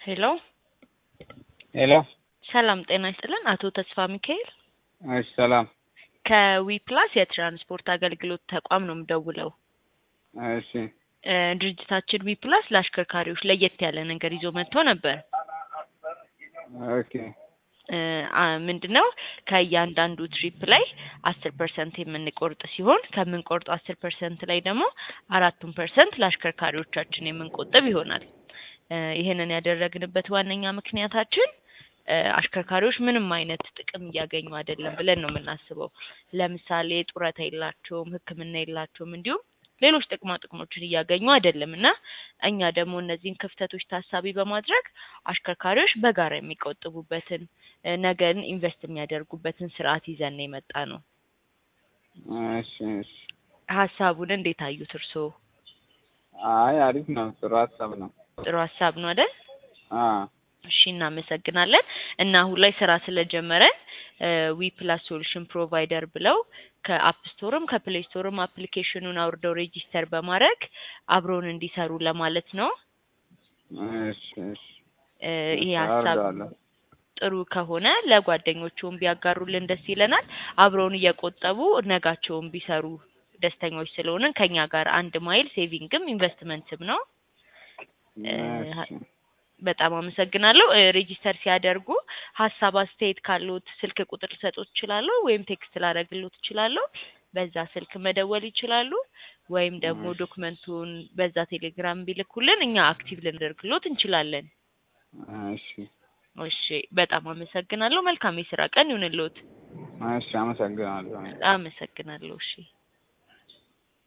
ሄሎ ሄሎ ሰላም ጤና ይስጥልን። አቶ ተስፋ ሚካኤል እሺ፣ ሰላም። ከዊ ፕላስ የትራንስፖርት አገልግሎት ተቋም ነው የምደውለው። እሺ፣ እ ድርጅታችን ዊ ፕላስ ለአሽከርካሪዎች ለየት ያለ ነገር ይዞ መጥቶ ነበር። ኦኬ፣ እ አ- ምንድነው ከእያንዳንዱ ትሪፕ ላይ አስር ፐርሰንት የምንቆርጥ ሲሆን ከምንቆርጠው አስር ፐርሰንት ላይ ደግሞ አራቱን ፐርሰንት ለአሽከርካሪዎቻችን የምንቆጥብ ይሆናል። እ ይህንን ያደረግንበት ዋነኛ ምክንያታችን እ አሽከርካሪዎች ምንም አይነት ጥቅም እያገኙ አይደለም ብለን ነው የምናስበው። ለምሳሌ ጡረታ የላቸውም፣ ሕክምና የላቸውም፣ እንዲሁም ሌሎች ጥቅማ ጥቅሞችን እያገኙ አይደለም እና እኛ ደግሞ እነዚህን ክፍተቶች ታሳቢ በማድረግ አሽከርካሪዎች በጋራ የሚቆጥቡበትን እ ነገን ኢንቨስት የሚያደርጉበትን ስርዓት ይዘን የመጣ ነው። እሺ፣ እሺ። ሀሳቡን እንዴት አዩት እርስዎ? አይ አሪፍ ነው፣ ጥሩ ሀሳብ ነው። ጥሩ ሀሳብ ነው አይደል? አ እሺ እናመሰግናለን። እና አሁን ላይ ስራ ስለጀመረን ዊ ፕላስ ሶሉሽን ፕሮቫይደር ብለው ከአፕ ስቶርም ከፕሌይ ስቶርም አፕሊኬሽኑን አውርደው ሬጂስተር በማድረግ አብረውን እንዲሰሩ ለማለት ነው። እሺ፣ እሺ። እ ይሄ ሀሳብ አወርደዋለሁ። ጥሩ ከሆነ ለጓደኞቹም ቢያጋሩልን ደስ ይለናል። አብረውን እየቆጠቡ ነጋቸውን ቢሰሩ ደስተኞች ስለሆንን ከኛ ጋር አንድ ማይል ሴቪንግም ኢንቨስትመንትም ነው። እ እሺ፣ በጣም አመሰግናለሁ። እ ሬጂስተር ሲያደርጉ ሀሳብ አስተያየት ካሉት ስልክ ቁጥር ልሰጦት እችላለሁ፣ ወይም ቴክስት ላደርግሎት እችላለሁ። በዛ ስልክ መደወል ይችላሉ። ወይም ደግሞ እሺ። ዶክመንቱን በዛ ቴሌግራም ቢልኩልን እኛ አክቲቭ ልናደርግሎት እንችላለን። እሺ፣ እሺ፣ በጣም አመሰግናለሁ። መልካም የስራ ቀን ይሁንልዎት። እሺ። አመሰግናለሁ። አመሰግናለሁ። እሺ